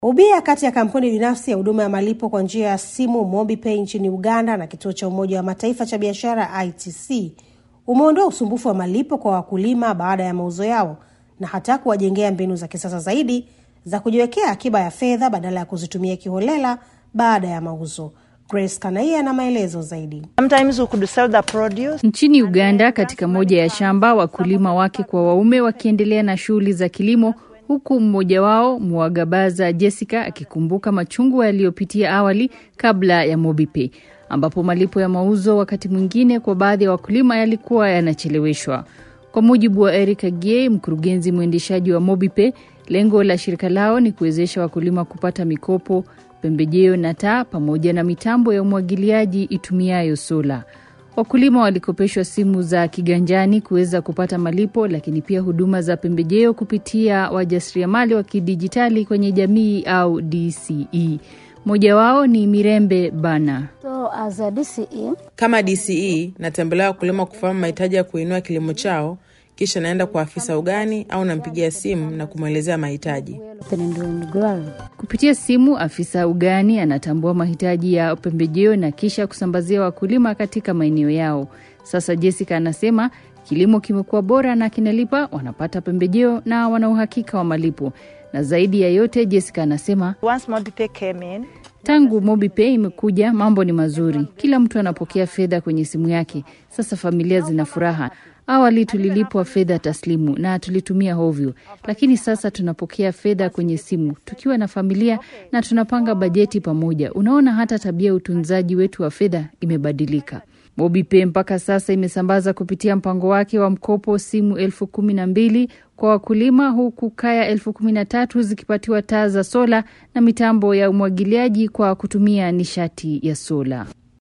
Ubia kati ya kampuni binafsi ya huduma ya malipo kwa njia ya simu MobiPay nchini Uganda na kituo cha Umoja wa Mataifa cha biashara ITC umeondoa usumbufu wa malipo kwa wakulima baada ya mauzo yao na hata kuwajengea mbinu za kisasa zaidi za kujiwekea akiba ya fedha badala ya kuzitumia kiholela baada ya mauzo. Grace Kanaia na maelezo zaidi. Sometimes we could sell the produce. Nchini Uganda, katika moja ya shamba, wakulima wake kwa waume wakiendelea na shughuli za kilimo, huku mmoja wao Mwagabaza Jessica akikumbuka machungu yaliyopitia awali kabla ya MobiPay, ambapo malipo ya mauzo wakati mwingine kwa baadhi ya wakulima yalikuwa yanacheleweshwa. Kwa mujibu wa Eric Agie, mkurugenzi mwendeshaji wa MobiPay, lengo la shirika lao ni kuwezesha wakulima kupata mikopo, pembejeo na taa pamoja na mitambo ya umwagiliaji itumiayo sola. Wakulima walikopeshwa simu za kiganjani kuweza kupata malipo, lakini pia huduma za pembejeo kupitia wajasiriamali wa kidijitali kwenye jamii au DCE. Mmoja wao ni Mirembe Bana. So as a DCE, Kama DCE natembelea wakulima kufahamu mahitaji ya kuinua kilimo chao, kisha naenda kwa afisa ugani au nampigia simu na kumwelezea mahitaji. Penenduni Glory. Kupitia simu, afisa ugani anatambua mahitaji ya pembejeo na kisha kusambazia wakulima katika maeneo yao. Sasa Jessica anasema kilimo kimekuwa bora na kinalipa, wanapata pembejeo na wana uhakika wa malipo. Na zaidi ya yote, Jessica anasema Once MobiPay came in, tangu MobiPay imekuja, mambo ni mazuri, kila mtu anapokea fedha kwenye simu yake. Sasa familia zina furaha. Awali tulilipwa fedha taslimu na tulitumia hovyo, lakini sasa tunapokea fedha kwenye simu tukiwa na familia na tunapanga bajeti pamoja. Unaona, hata tabia ya utunzaji wetu wa fedha imebadilika. MobiPay mpaka sasa imesambaza kupitia mpango wake wa mkopo simu elfu kumi na mbili kwa wakulima huku kaya elfu kumi na tatu zikipatiwa taa za sola na mitambo ya umwagiliaji kwa kutumia nishati ya sola.